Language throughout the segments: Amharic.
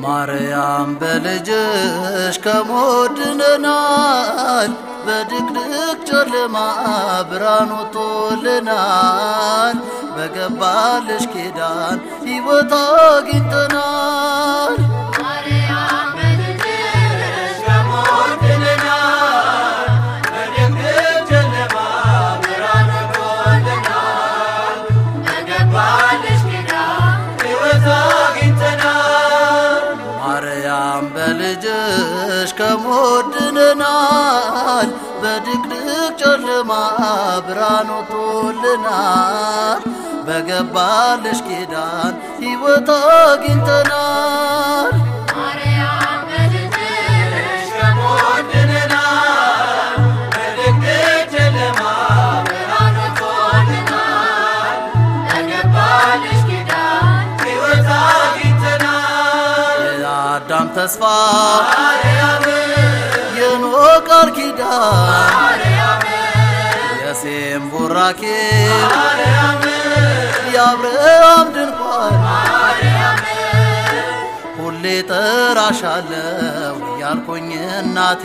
ማርያም በልጅሽ ከሞት ድነናል፣ በድቅድቅ ጨለማ ብርሃን ወጥቶልናል። በገባልሽ ኪዳን ሕይወት አግኝተናል። ማርያም በልጅሽ ከሞት ድነናል፣ በድቅድቅ ጨለማ ብርሃን ወጥቶልናል። በገባልሽ ኪዳን ሕይወት አግኝተናል። ማርያም በልጅሽ ከሞት ድነናል፣ በድቅድቅ ጨለማ ብርሃን ወጥቶልናል። በገባልሽ ኪዳን ሕይወት አግኝተናል። ማርያም በልጅሽ ከሞት ድነናል፣ በድቅድቅ ጨለማ ብርሃን ወጥቶልናል። በገባልሽ ኪዳን ሕይወት አግኝተናል። የአዳም ተስፋ ማርያም የኖህ ቃል ኪዳን ማርያም የሴም ቡራኬ ማርያም የአብርሃም ድንኳን ማርያም ሁሌ ጠራሻለው ያልኩኝ እናቴ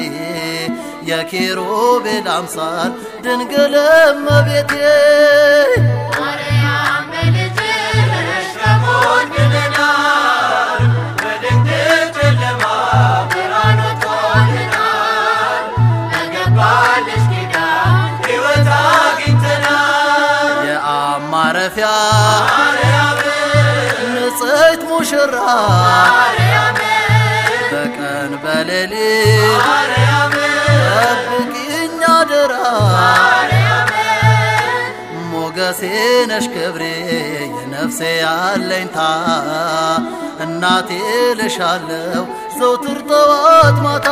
የኪሩቤል አምሳል ድንግል እመቤቴ ማርያም በልጅሽ ከሞት ድነናል፣ በድቅድቅ ጨለማ ብርሃን ወጥቶልናል። በገባልሽ ኪዳን ሕይወት አግኝተናል። የአብ ማረፊያ ማርያም ንጽሕት ሙሽራ ማርያም በቀን በሌሊት ማርያም ጠብቂኝ አደራ ማርያም ሞገሴ ነሽ ክብሬ የነፍሴ አለኝታ እናቴ ልሻለው ዘውትር ጠዋት ማታ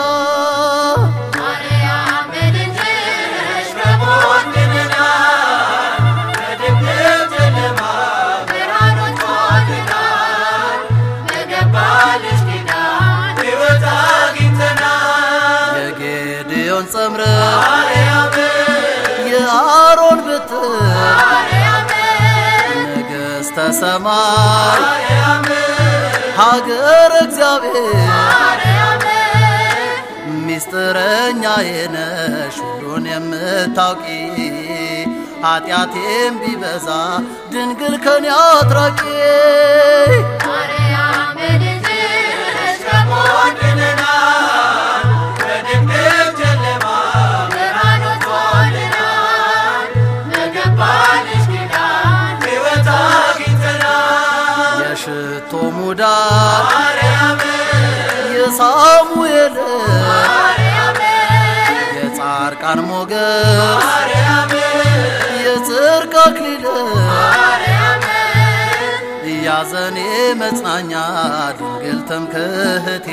ማርያም በልጅሽ ከሞት ድነናል፣ በድቅድቅ ጨለማ ብርሃን ወጥቶልናል። በገባልሽ ኪዳን ሕይወት አግኝተናል። የጌድዮን ጸምረ ማርያም የአሮን ብትር ማርያም ንግሥተ ሰማይ ማርያም ሀገር እግዚአብሔር ማርያም ሚስጥረኛ የነሽ ሁሉን የምታውቂ ኃጢአቴም ቢበዛ ድንግል ከኔ አትራቂ ማርያም በልጅሽ ከሞት ድነናል፣ በድቅድቅ ጨለማ ብርሃን ወጥቶልናል። በገባልሽ ኪዳን ሕይወት አግኝተናል። የሽቶ ሙዳት ማርያም የሳሙኤል ማርያም የጻርቃን ሞገስ ማርያም የጽርቅ አክሊል ማርያም ያዘኔ መጽናኛ ድንግል ትምክህቴ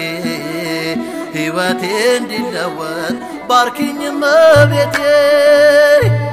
ሕይወቴ እንዲለወጥ ባርኪኝ እመቤቴ